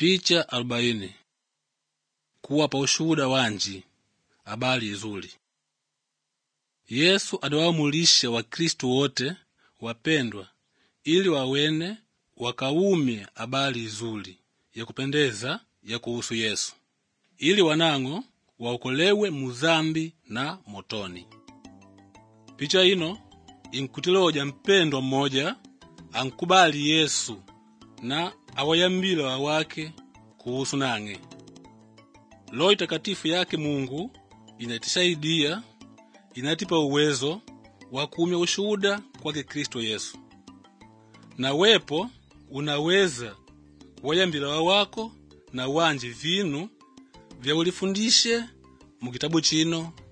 Picha arobaini kuwapa ushuhuda wanji habari izuli. Yesu adawamulisha Wakristu wote wapendwa ili wawene wakaume habari izuli yakupendeza ya kuhusu Yesu ili wanang'o waokolewe muzambi na motoni. Picha ino inkutiloja mpendwa mmoja ankubali Yesu na awayambile wawake kuhusu nang'e. Roho Itakatifu yake Mungu inatisaidia, inatipa uwezo wa kumya ushuhuda kwake Kristo Yesu. Na wepo unaweza wayambila wawako na wanji vinu vya ulifundishe mu kitabu chino